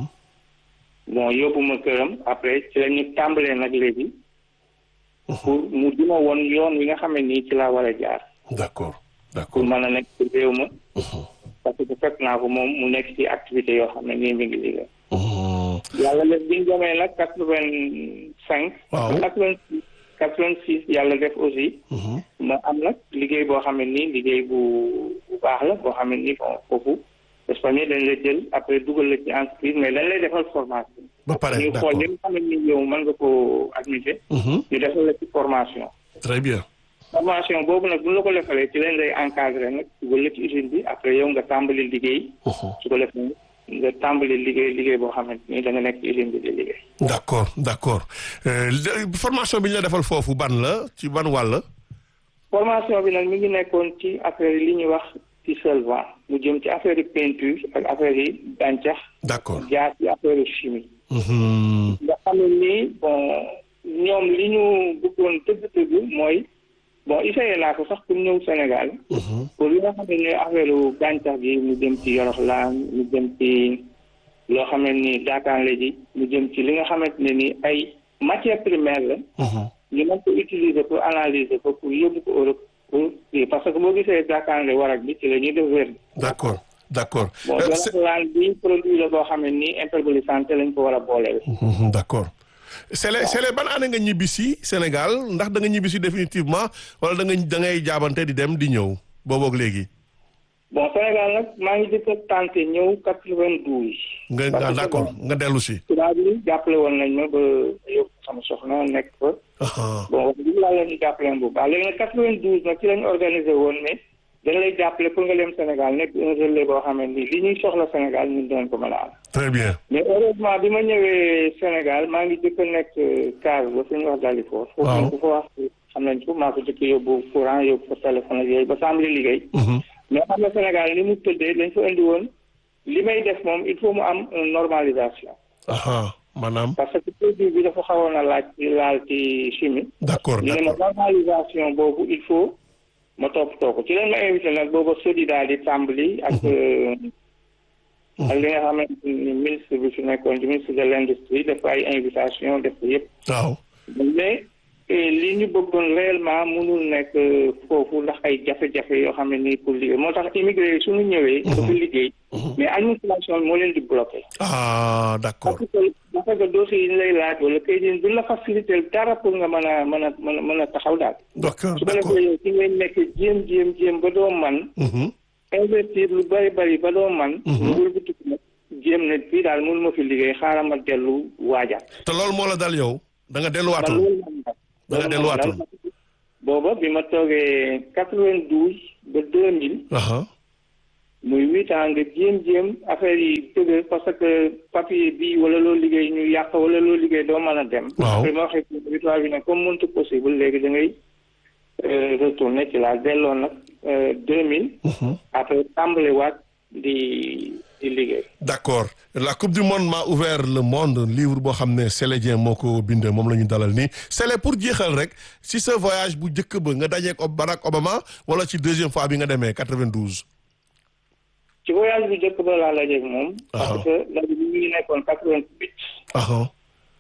bon yóbbu ma këram après ci la ñu tàmbalee nag léegi pour mu di ma woon yoon wi nga xam ne nii ci laa war a jaar d'accord pour d'accord. mën a nekk ci réew ma parce que fekk naa ko moom mu nekk ci activité yoo xam ne nii mi ngi liggéey yàlla def bi ñu demee nag quatre vingt cinq Waaw. quatre vingt six quatre vingt six yàlla def aussi ma am nag liggéey boo xam ne nii liggéey bu bu baax la boo xam ne nii bon foofu Espagne dañ lay jël après dugal la ci entreprise mais dañ lay defal formation ba pare ñu d'accord xool li nga xam ne nii yow mën nga koo admiser ñu defal la ci formation très bien. formation boobu nag bu ñu la ko defalee ci leen lay encadré nag dugal la ci usine bi après yow nga tàmbali liggéey su ko defee nga tàmbali liggéey liggéey boo xamante ni da nga nekk ci usine bi di liggéey d'accord d'accord Euh, le- formation bi ñu la defal foofu ban la ci ban wàll. formation bi nag mi ngi nekkoon ci affaire yi li ñuy wax ci solvant mu jëm ci affaire yi peinture ak affaire yi gàncax d'accord. jaar ci affaire yi chimie Mhm. nga xam ne nii bon ñoom li ñu bëggoon dëgg-dëgg mooy bon essayé naa ko sax pour ñëw Sénégal pour li nga xam ne ñooy affaire u gàncax gi mu jëm ci yoroxlaan mu jëm ci loo xam ne nii daakaanle ji mu jëm ci li nga xamante ne nii ay matière première la ñu mën ko utiliser pour analyser ko pour yóbbu ko Europe pour kii parce que boo gisee daakaanle warak bi ci la ñuy def wér d'accord d'accord. bon Euh, c'est- yoroxlaan bi produit la boo xam ne nii imperméabilité lañ ko war a booleel Mhm, d'accord. Sélé Sélé ban année nga ñibbisi Sénégal ndax da nga ñibbisi définitivement wala da nga da ngay jaabante di dem di ñëw booboog léegi. bon Sénégal nag maa ngi jëkk a tenté ñëw quatre-vingt-douze nga Parce nga que d'accord nga dellu si. tubaab yi jàppale woon nañ ma ba yóbbu sama soxna nekk fa Aha. bon wax dëgg yàlla ñu jàppale bu baax léegi nag quatre-vingt-douze nag ci lañ organisé woon ne dañ lay jàppale pour nga dem Sénégal nekk un relais boo xam ne nii li ñuy soxla Sénégal ñun doon ko mën a am très bien. mais heureusement bi ma ñëwee Sénégal maa ngi jëkk a nekk case ba suñu wax Dalifort foofu Waaw. nañ ko fa wax xam nañ ko maa ko jëkk yóbbu courant yóbbu fa téléphone ak yooyu ba tàmbali liggéey Mhm. mais xam nga Sénégal ni mu tëddee dañ fa indi woon li may def moom il faut mu am une normalisation Aha. maanaam parce que produit bi dafa xawoon a laaj ci laal ci chimie d'accord ñu ne ma d'accord. normalisation boobu il faut ma toppatoo ko ci leen ma invité nag booba sodi daal di tàmbali ak euh, ak li nga xamante ni ministre bi fi nekkoon di ministre de l' industrie def ay invitation def ko yëpp waaw. mais eh, li ñu bëggoon réellement mënul nekk euh, foofu ndax ay jafe-jafe yoo xam ne nii pour liggéey moo tax immigré yi suñu ñëwee dafa liggéey mais administration bi moo leen di bloqué ah d'accord. parce que parce que dossier yi ñu lay laaj wala kay din duñ la facilité dara pour nga mën a mën a mën a mën a taxaw daal d'accord su ko d'accord. defee yow ci ngay nekk jéem jéem jéem ba doo man Mhm. investir lu bari bari ba doo man nga wëlbatiku nag jéem ne fii daal mënu ma fi liggéey xaaral ma dellu waajaat. te loolu moo la dal yow da nga man delluwaatoon loolu moo ma dal. da nga delluwaatoon booba bi ma toogee quatre-vingt-douze ba deux mille aha muy huit ans nga jéem-jéem affaire yi tëgg parce que papier bi wala loo liggéey ñu yàq wala loo liggéey doo mën a dem. Waaw. après ma waxee victoire bi ne comme mënut possible léegi da ngay retourner ci laa delloo nag deux mille. après tàmbali waat di di liggéey. d'accord la coupe du monde m'a ouvert le monde livre boo xam ne Sélé Dieng moo ko bind moom la ñu dalal nii Sélé pour jeexal rek si sa voyage bu njëkk ba nga dajeek Ob- Barack Obama wala ci deuxième fois bi nga demee 92. ci voyage bi njëkk ba laa lajeeg moom. Ah. parce que ndaje bi ñu ngi nekkoon quatre-vingt-huit. aha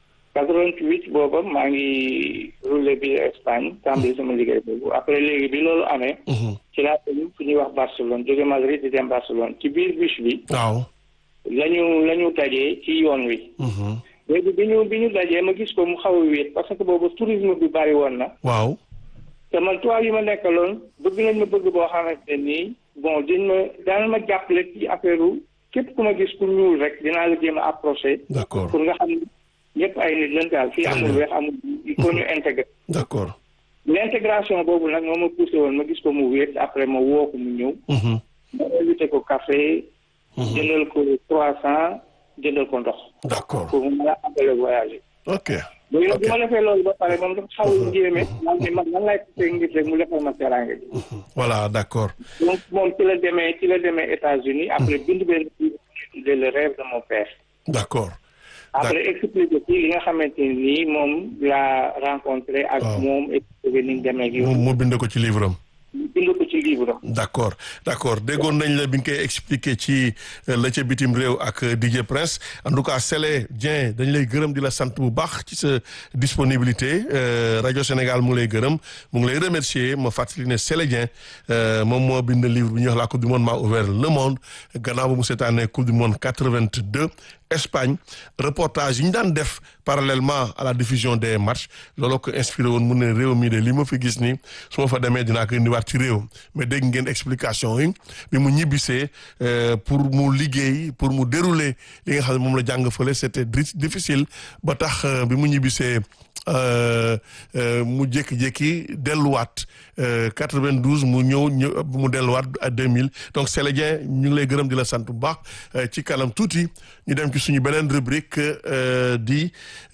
88 booba maa ngi roulé bi Espagne tàmbali sama liggéey boobu après léegi bi loolu amee. ci laa dem fu ñuy wax Barcelone jóge Madrid di dem Barcelone ci biir bus bi waaw. lañu la ñu dajee ci yoon wi. léegi bi ñu bi ñu dajee ma gis ko mu xaw a wéet parce que boobu tourisme bi bari woon na. waaw. te man tubaab yi ma nekkaloon bëgg nañ ma bëgg boo xamante ni bon dañ ma daan ma jàppale ci affaire u képp ku ma gis ku ñuul rek dinaa la jéem a approché. d'accord pour nga xam ni ñëpp ay nit lañ daal fii amul weex amul il faut ñu intégrer. d'accord. l'intégration boobu nag moo ma poussé woon ma gis ko mu wéet après ma woo ko mu ñëw. Mhm. ma invité ko café. jëndal ko trois cent jëndal ko ndox. d'accord pour mu mën a appeler voyager. ok. léegi nag Ok. bi ma defee loolu ba pare moom dafa xaw a njéeme. man ni man nan laay tuddee ngir rek mu defal ma teraanga ji. voilà d'accord. donc moom ci la demee ci la demee États-Unis après bind benn livre de le rêve de mon père. d'accord. après expliqué ci li nga xamante ni moom laa rencontré ak Waaw. moom expliqué ni ñu demee ak mu yow. mu bind ko ci livre am. bind ko ci livre am. d'accord d'accord déggoon nañ la bi nga koy expliquer ci euh, la ca bitim réew ak euh, DJ Prince en tout cas Sélé Dieng dañ lay gërëm di la sant bu baax ci sa disponibilité euh, rajo Sénégal mu ngi lay gërëm mu ngi lay remercier ma fàttali ne Sélé Dieng euh, moom moo bind livre bi ñuy wax la coupe du monde m'a ouvert le monde gannaaw ba mu seetaanee coupe du monde 82 Espagne reportage yi ñu daan def parallèlement à la diffusion des matchs looloo ko inspiré woon mu ne réew mi de li ma fi gis nii su ma fa demee dinaa ko indiwaat ci réew mais dégg ngeen explication yi bi mu ñibbisee euh, pour mu liggéey pour mu dérouler li nga xam ne moom la jàng fële c'était dri- difficile ba tax euh, bi mu ñibbisee euh, euh, mu jékki-jékki delluwaat euh, 92 mu ñëw ñëw mu delluwaat à 2000 donc Sélé Dieng ñu ngi lay gërëm di la sant bu baax euh, ci kanam tuuti ñu dem ci suñu beneen rubrique euh, di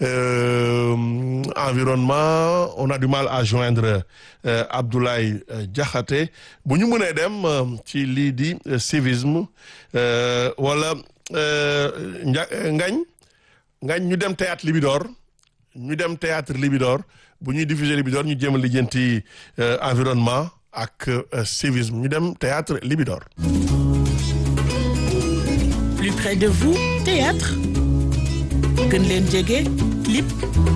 euh, environnement on a du mal à joindre euh, Abdoulaye euh, Diakhaté bu ñu mënee dem euh, ci lii di euh, civisme euh, wala euh, nja ngañ ngañ ñu dem théâtre Libidor ñu dem théâtre Libidor bu ñuy diffuser Libidor ñu jéem a lijjanti euh, environnement ak euh, civisme ñu dem théâtre Libidor. Plus près de vous, théâtre gën leen jege clip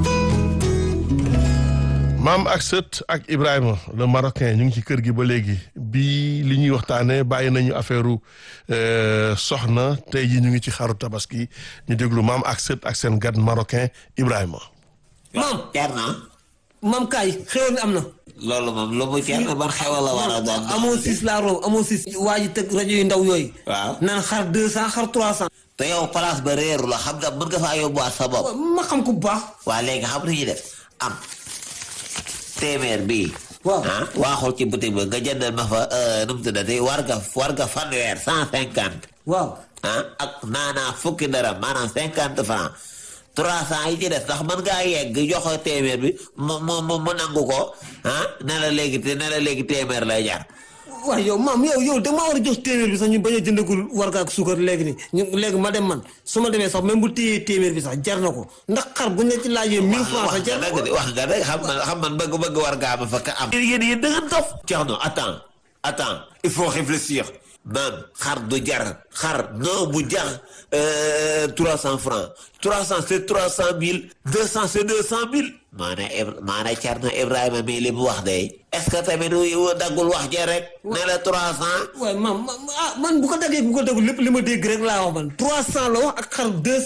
maam ak sët ak Ibrahima le marocain ñu ngi ci kër gi ba léegi bi li ñuy waxtaanee bàyyi nañu affaire soxna tey ji ñu ngi ci xaru tabaski ñu déglu maam ak sët ak seen gan marocain Ibrahima. maam jar na maam kaay xéwal mi am na. loolu moom lu mu jar na ban xewal la war a doon. amoo siis laa room amoo siis. waa ji tëgg rajo yu ndaw yooyu. waaw naan xar deux cent xar trois cent. te yow place ba réeru la xam nga mën nga faa yóbbuwaat sa bopp. ma xam ko bu baax. waa léegi xam nañu def am téeméer bii. waaw ah waaxul ci boutique ba nga jëndal ma fa nu mu tuddati war nga war nga fanweer cent cinquante. waaw. ah ak naanaa fukki dara maanaam cinquante franc trois cent yi ci des ndax mën ngaa yegg joxe téeméer bi mu mu mu mu nangu ko ah ne la léegi te ne la léegi téeméer lay jar. waaw yow maam yow yow da maa war a jox téeméer bi sax ñu bañ a jëndagul warga ak suukar léegi ni ñu léegi ma dem man su ma demee sax même bu téyee téeméer bi sax jar na ko ndax xar bu ñu la ci laajee mille francs sax jar na ko wax nga dëgg xam man xam man bëgg bëgg war ngaa ma fa ka am. yéen yéen da ngeen dof. Thierno attends attends il faut réfléchir. man xar du jar xar non bu jar trois cent francs trois cent c'est trois cent mille deux cent c'est deux cent mille. maanaam maanaam Thierno Ibrahima mii li mu wax de est-ce que tamit daggul wax ja rek. ne la trois cent. waaye man ah man bu ko daggee bu ko daggul lépp li ma dégg rek laa wax man trois cent la wax ak xar deux cent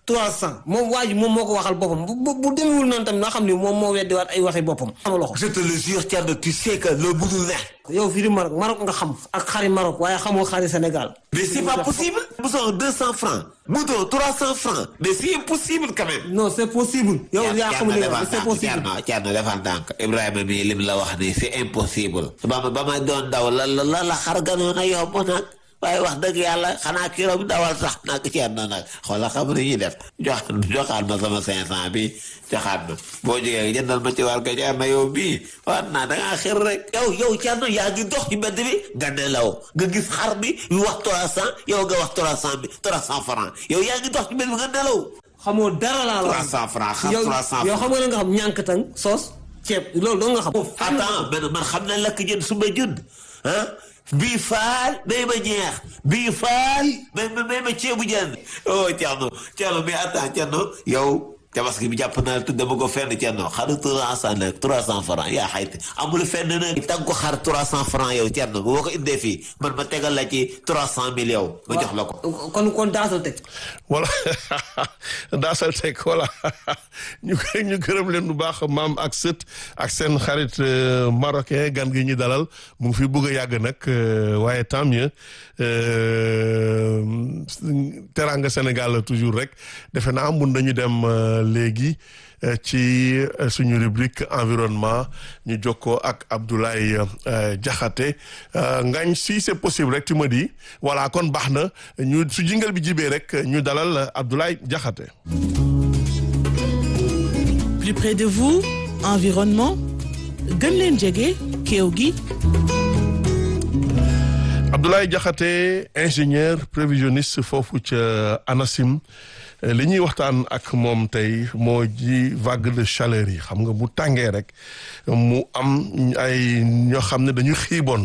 trois cent moom waa ji moom moo ko waxal boppam bu bu bu demewul noonu tamit nga xam ni moom moo weddiwaat ay waxi boppam sama loxo je te le jure Thierno tu sais que loolu mënul ne. yow fii di Maroc Maroc nga xam ak xari Maroc waaye xamoo xari Sénégal mais c'est pas possible. mouton deux cent francs. mouton trois cent francs. mais c'est impossible quand même. non c'est possible yow yaa xamul li nga wax c'est possible Thierno Thierno defal ndànk Ibrahima mii lim la wax nii c'est impossible. ba ma ba ma doon daw la la la la xar ganoon a yomb nag waaye wax dëgg yàlla xanaa kilo bi dawal sax nag Thierno nag xoolal xam ni ñuy def jox joxaat ma sama cinq cent bi joxaat ma boo jógee jëndal ma ci war ko Thierno yow bii wax naa da ngaa xir rek. yow yow Thierno yaa ngi dox ci mbedd bi nga nelaw nga gis xar bi yu wax trois cent yow nga wax trois cent bi trois cent francs yow yaa ngi dox ci mbedd bi nga nelaw. xamoo dara laa la trois cent francs xar yow trois cent yow xam nga ne nga xam ñànkatang soos ceeb loolu doo nga xam attends man man xam na lakk jën su ma jën ah bii faal may ma ñeex bii faal may ma may ma ceebu jën oh Thierno Thierno mais attends Thierno yow tabaski bi jàpp naa te dama ko fenn Thierno xaru trois cent nag trois cent francs yaa xayti amul fenn nag tag ko xar trois cent francs yow Thierno boo ko indee fii man ma tegal la ci trois cent mille yow ma jox la ko kon kon daasal teg voilà daasal teg voilà ñu ñu gërëm leen bu baax maam ak sët ak seen xarit euh, marocain gan gi ñu dalal mu ngi fi bëgg a yàgg nag euh, waaye tant mieux euh, teranga Sénégal la toujours rek defe naa mun nañu dem euh, léegi euh, ci euh, suñu rubrique environnement ñu jokkoo ak Abdoulaye euh, Diakhaté euh, ngañ si c'est possible rek tu me dis voilà kon baax na ñu su jingal bi jibee rek ñu dalal Abdoulaye Diakhaté Plus près de vous, environnement gën leen jege kéew gi Abdoulaye Diakhaté ingénieur prévisionniste foofu ca ANACIM Euh, li ñuy waxtaan ak moom tey moo ji vague de chaleur yi xam nga bu tàngee rek mu am ay ñoo xam ne dañu xiiboon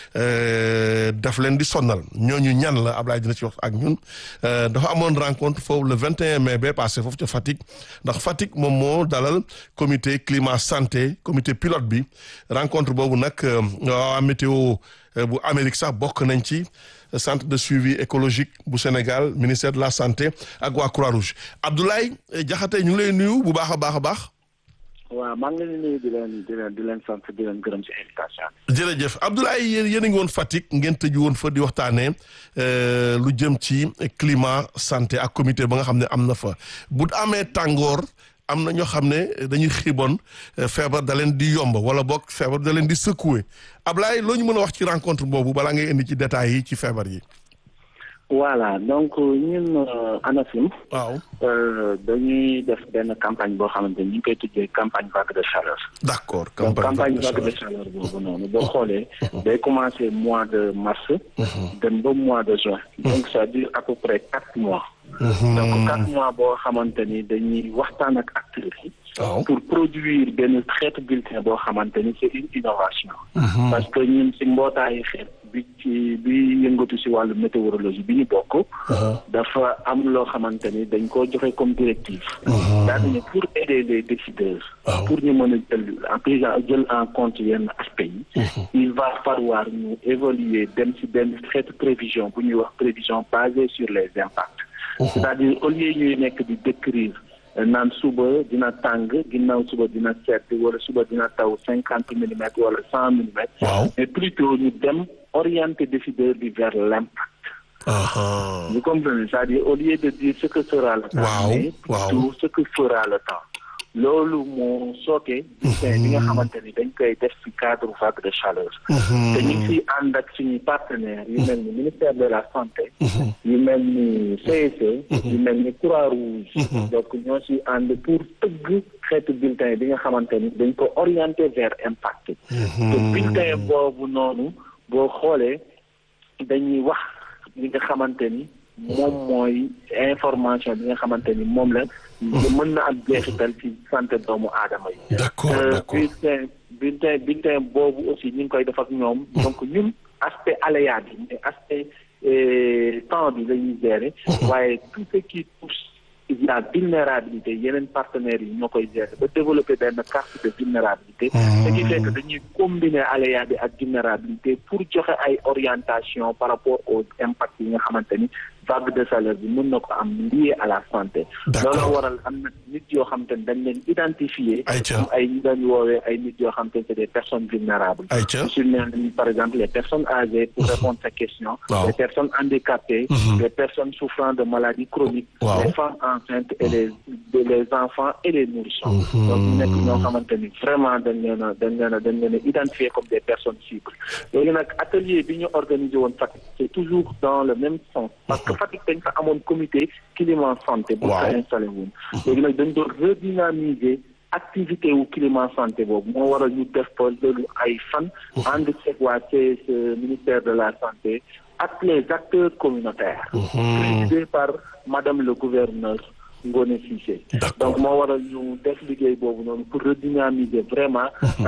euh, daf leen di sonnal ñooñu ñan la Abdoulaye dina ci wax ak ñun euh, dafa amoon rencontre foofu le 21 mai ba passé foofu ca Fatick ndax Fatick moom moo dalal comité climat santé comité pilote bi rencontre boobu nag waa météo bu Amérique sax bokk nañ ci centre de suivi écologique bu Sénégal ministère de la santé ak waa Croix-Rouge Abdoulaye Diakhaté ñu ngi lay nuyu bu baax a baax a baax. waaw maa ngi leen di nuyu di leen di leen di leen sant di leen gërëm ci invitation bi. jërëjëf Abdoulaye yéen yéen a ngi woon Fatick ngeen tëju woon fa di waxtaanee lu jëm ci climat santé ak comité ba nga xam ne am na fa bu amee tàngoor am na ñoo xam ne dañuy xiibon feebar da leen di yomb wala boog feebar da leen di secouer Abdoulaye loo ñu mën a wax ci rencontre boobu balaa ngay indi ci détails yi ci feebar yi. voilà donc ñun ANACIM. waaw dañuy def benn campagne boo xamante ni ñu ngi koy tuddee campagne vague de chaleur. d' accord donc campagne vague de chaleur boobu noonu boo xoolee. day commencer mois de mars. dem ba mois de juin. donc ça dure à peu près quatre mois. donc quatre mois boo xamante ni dañuy waxtaan ak acteurs yi. pour produire benn xeetu bulletin boo xamante ni c' est une innovation. parce que ñun si mbootaayu xeet bi ci bi yëngatu si wàllu météorologie bi ñu bokk. dafa am loo xamante ni dañ koo joxe comme directive. c'est-à-dire pour aider les décideurs. pour ñu mën a jël en prise jël en compte yenn aspects yi. il va falloir ñu évoluer dem si benn xeetu prévision bu ñuy wax prévision basée sur les impacts. c'est-à-dire au lieu ñuy nekk di décrire. naan suba dina tàng ginnaaw suba dina sedd wala suba dina taw cinquante millimètres wala cent millimètres. mais plutôt ñu dem orienter décideur bi vers l'impact. vous comprenez c'est-à-dire au lieu de dire ce que sera le temps. mais plutôt ce que fera le temps. loolu moo sooke. bulletin bi nga xamante ni dañ koy def ci cadre vague de chaleur. te ñu ngi ciy ànd ak suñuy partenaires yu mel ni ministère de la santé. yu mel ni CSE. yu mel ni Croix-Rouge. donc ñoo ciy ànd pour tëgg xeetu bulletin bi nga xamante ni dañ ko orienté vers impact. te bulletin boobu noonu boo xoolee dañuy wax li nga xamante ni. moom mooy information bi nga xamante ni moom la. mën na am jeexital ci santé doomu aadama yi. d'accord d'accord bulletin bulletin bulletin boobu aussi ñu ngi koy def ak ñoom. donc ñun aspect aléa bi mais aspect temps bi la ñuy gérer. waaye tout ce qui touche la vulnérabilité yeneen partenaires yi ñoo koy gérer ba développer benn carte de vulnérabilité. ce qui fait que dañuy combiner aléa bi ak vulnérabilité pour joxe ay orientation par rapport aux impacts yi nga xamante ni vague de chaleur bi mën na ko am lié à la santé D'accord. loolu waral am na nit yoo xam te ne dañ leen identifier Aïcha. comme ay ñu dañu woowee ay nit yoo xam te ne c'est des personnes vulnérables Aïcha. sur les par exemple les personnes âgées pour répondre à ces questions Waaw. les personnes handicapées Mhm. les personnes souffrant de maladies chroniques Waaw. les femmes enceintes et les de- les enfants et les nourrissons Mhm. donc ñu nekk ñoo xamante ni vraiment dañ leen a dañ leen a dañ leen a identifier comme des personnes cibles léegi nag atelier bi ñu organisé woon Fatick c'est toujours dans le même sens parce que Fatick dañ fa amoon comité climat santé bu fa Waaw. installé woon léegi nag dañ doon redynamiser activité wu climat santé boobu moo waral ñu def ko loolu ay fan ànd ceeg waa CSE ministère de la santé ak les acteurs communautaires présidé par madame le gouverneur Ngone Cissé donc moo waral ñu def liggéey boobu noonu pour redynamiser vraiment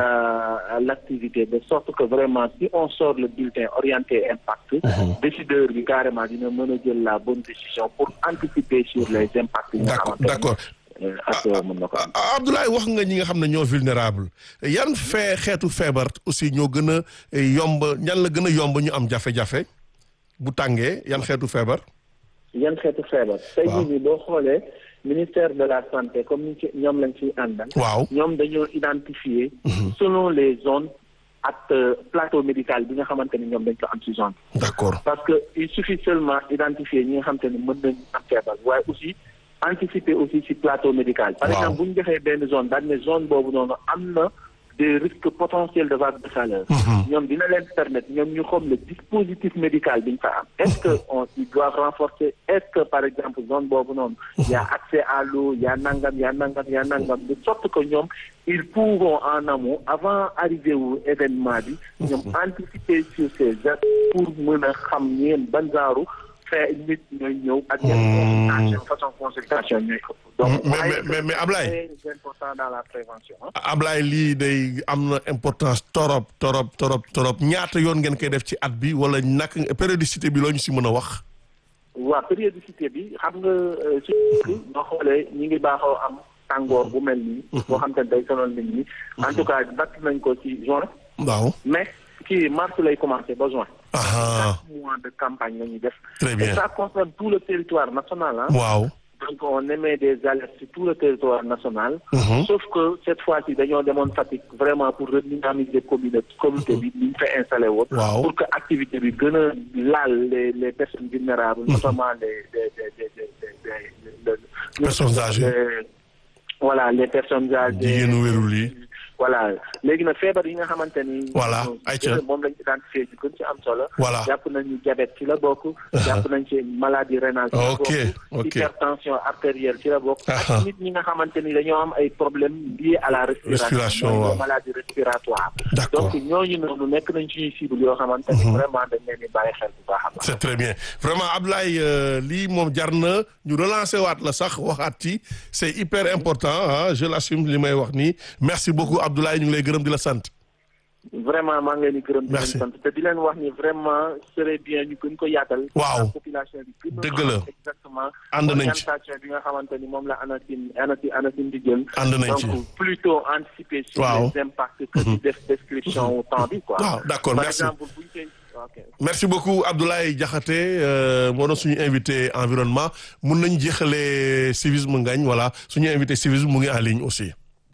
euh, l'activité de sorte que vraiment si on sort le bulletin orienté impact décideur bi carrément dina mën a jël la bonne décision pour anticiper sur les impacts yi nga D'accord, xamante ni, d'accord. euh, ak mën na ko am Ah, Abdoulaye wax nga ñi nga xam ne ñoo vulnérable yan fee xeetu feebar aussi ñoo gën a yomb ñan la gën a yomb ñu am jafe-jafe bu tàngee yan xeetu feebar yan xeetu feebar tey jii nii boo xoolee ministère de la santé comme ni ci ñoom lañ ciy àndal waaw ñoom dañoo identifier selon les zones ak euh, plateau médical bi nga xamante ni ñoom dañ ko am ci zone d'accord parce que il suffit seulement identifier ñi nga xamante ni mën nañ am feebar waaye aussi anticiper aussi ci plateau médical par Waaw. exemple bu ñu defee benn zone daal ne zone boobu noonu am na des risques potentiels de vague de chaleur ñoom dina leen permettre ñoom ñu xam le dispositif médical bi ñu fa am est-ce que on ils doivent renforcer est-ce que par exemple zone boobu noonu y a accès à l'eau y a nangam y a nangam y a nangam de sorte que ñoom ils pourront en amont avant arrivé wu événement bi ñoom anticiper sur ces actes pour mën a xam ñeen ban genre fee nit ñooy ñëw ak yan consultation façon consultation ñooy ëpp donc mais mais mais mais Ablaye c'est important dans la prévention hein. Ablaye lii day am na importance torop torop torop torop ñaata yoon ngeen koy def ci at bi wala nak périodicité bi loo ñu si mën a wax waa périodicité bi xam nga euh, surtout boo xoolee ñi ngi baaxoo am tàngoor bu mel nii boo xam te ne day sonal nit ñi en tout cas batt nañ ko ci juin waaw mais kii mars lay commencé ba juin aha quatre mois de campagne la ñuy def Très bien. et ça concerne tout le territoire national hein waaw donc on émet des alertes sur tout le territoire national Mhm. sauf que cette fois-ci dañoo demoon Fatick vraiment pour redynamiser communauté communauté bi ni ñu fa installé woon Waaw. pour que activité bi gën a laal les les personnes vulnérables notamment les les les les les les les les Personnes âgées. les- voilà les personnes âgées jigéenu wérul yi voilà léegi nag feebar yi nga xamante ni. Voilà, moom ayca. moom lañ identifié ci gën ci am solo. Voilà. jàpp nañu diabète ci la bokk. jàpp nañ ci maladie rénale ci la Ok, bokk. ok. hypertension artérielle ci la bokk. Aha. ak nit ñi nga xamante ni dañoo am ay problèmes liés à la respiration. Respiration, mooy les waaw. maladies respiratoires. D'accord. donc ñooñu noonu nekk nañ suñuy cible yoo xamante ni vraiment dañ leen di bàyyi xel bu baax a baax. c'est très bien vraiment Ablaye euh, lii moom jar na ñu relancer waat la sax waxaat ci c'est hyper important ah je l'assume li may wax nii merci beaucoup Abdoulaye ñu ngi lay gërëm di la sant vraiment maa ngi leen di gërëm. di Merci. leen sant te di leen wax ni vraiment serait bien ñu gën ko yaatal. Waaw. la population bi gën a Dëgg la. xam exactement. Ànd nañ ci. orientation bi nga xamante ni moom la ANACIM ANACIM ANACIM di jël. Ànd nañ ci. donc plutôt anticiper sur Waaw. les impacts que di def description au temps bi quoi. Waaw, d'accord, par merci. exemple buñ koy ok. merci beaucoup Abdoulaye Diakhaté euh, moo doon suñu invité environnement mun nañ jeexalee civisme ngañ voilà suñu invité civisme mu ngi en ligne aussi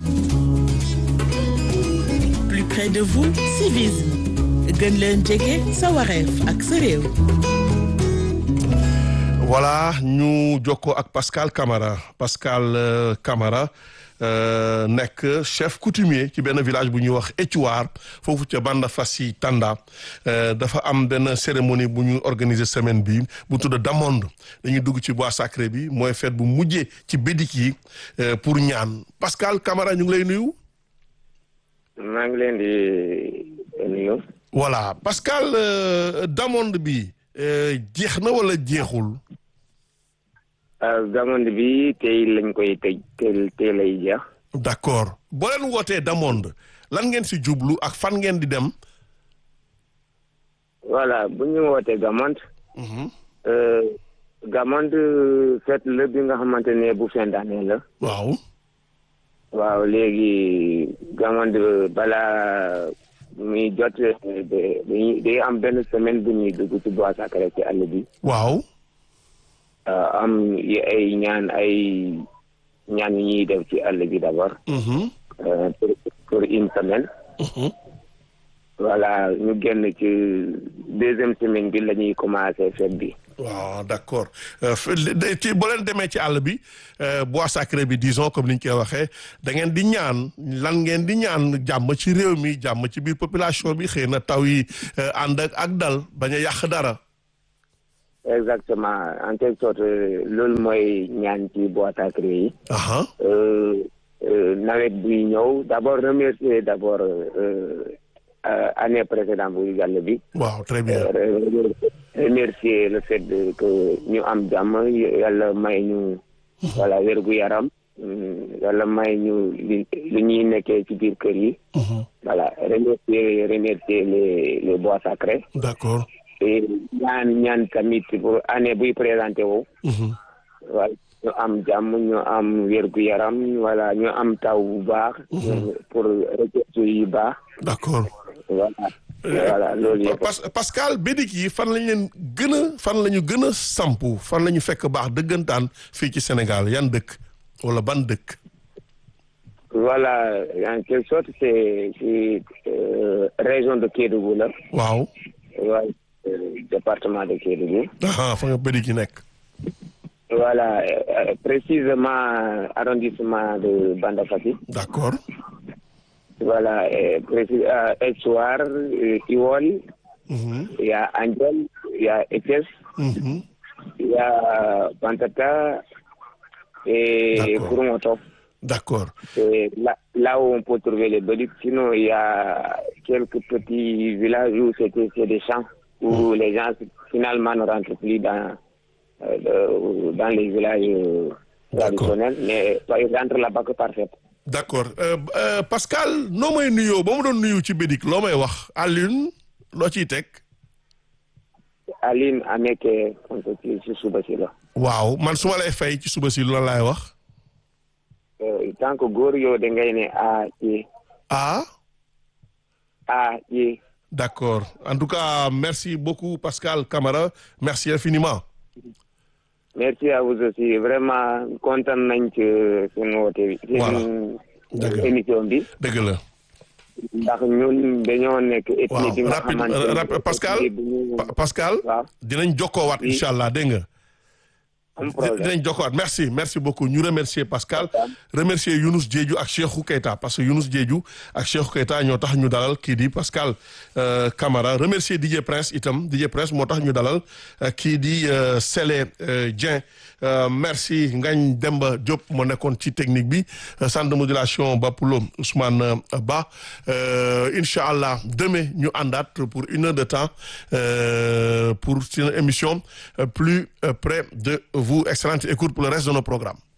plus près de vous civisme gën leen jege sa wareef ak sa réew voilà ñu jokkoo ak Pascal Camara Pascal euh, Camara euh, nekk chef coutumier ci benn village bu ñuy wax Éthiouar foofu ca Banda Fassi Tanda euh, dafa am benn cérémonie bu ñu organiser semaine bi bu tudd Damonde dañuy dugg ci bois sacré bi mooy fête bu mujjee ci bédik yi euh, pour ñaan Pascal Camara ñu ngi lay nuyu. maa ngi leen di nuyu. voilà Pascal euh, Damonde bi euh, jeex na wala jeexul. Damonde bi tey lañ koy tëj tey tey lay jeex. d'accord boo leen wootee Damonde lan ngeen si jublu ak fan ngeen di dem. voilà bu ñu wootee Gamonde. Gamonde fête la bi nga xamante ne bu fin d'année la. waaw. waaw léegi Gamonde balaa muy jot dañuy day am benn semaine bu ñuy dugg ci bois sacré ci àll bi. waaw. am ay ñaan ay ñaan yu ñuy def ci àll bi d'abord. pour pour une semaine. voilà ñu génn ci deuxième semaine bi la ñuy commencé fête bi. waaw d'accord ci boo leen demee ci àll bi bois sacré bi disons comme ni ñu koy waxee da ngeen di ñaan lan ngeen di ñaan jàmm ci réew mi jàmm ci biir population bi xëy na taw yi ànd ak ak dal bañ a yàq dara. exactement en quelque sorte loolu mooy ñaan ci bois sacré yi. nawet buy ñëw d'abord remercier d'abord année précédente bu jàll bi. waaw très bien. remercier le fait que ñu am jàmm yàlla may ñu. voilà wérgu yaram. yàlla may ñu li li ñuy nekkee ci biir kër yi. voilà remercier remercier les les bois sacrés. d'accord. et ñaan ñaan tamit pour année buy présenté wu. voilà ñu am jàmm ñu am wérgu yaram voilà ñu am taw bu baax. pour récolter yi baax. d'accord. voilà. voilà loolu yëpp. Pascal bédik yi fan lañ leen gën a fan la ñu gën a sampu fan la ñu fekk baax dëggantaan fii ci Sénégal yan dëkk wala ban dëkk. voilà en quelque sorte c'est c'est région de Kédougou la. waaw. waaw département de Kédougou. ah fa nga bédik yi nekk. voilà précisément arrondissement de Banda Fati. d'accord. Voilà, euh, précis, euh, Essoir, euh, Iwol, il y a Angel, il y a Etes, il y a Pantata et Kurumotov. D'accord. C'est là, là où on peut trouver les béliques. Sinon, il y a quelques petits villages où c'était c'est des champs, où les gens finalement ne rentrent plus dans, euh, dans les villages traditionnels, mais ils rentrent là-bas que par fait. d'accord Pascal noo may nuyoo ba mu doon nuyu ci bédik loo may wax Alioune loo ciy teg. Alioune Ameke konte ci ci suba si la. waaw man su ma lay fay ci suba si lan laay wax. tant que góor yow da ngay ne a ci. a. a ci. d'accord en tout cas merci beaucoup Pascal Camara merci infiniment. merci à vous aussi vraiment kontaan nañ ci seen woote bi. voilà seen émission bi. dëgg la. ndax ñun dañoo nekk. ethnie bi nga xamante rapide Pascal Pascal. dinañ jokkoowaat incha allah dégg nga. dinañ jokkoowaat merci merci beaucoup ñu remercier Pascal. remercier Younous Diédhiou ak Cheikhou Keita parce que Younous Diédhiou ak Cheikhou Keita ñoo tax ñu dalal kii di Pascal Camara remercier DJ Prince itam DJ Prince moo tax ñu dalal kii di Sélé Dieng merci Ngagne Demba Diop moo nekkoon ci technique bi centre de modulation Bapulo Ousmane Ba incha allah demain ñu àndaat pour une heure de temps pour une émission plus près de vous excellente écoute pour le reste de nos programmes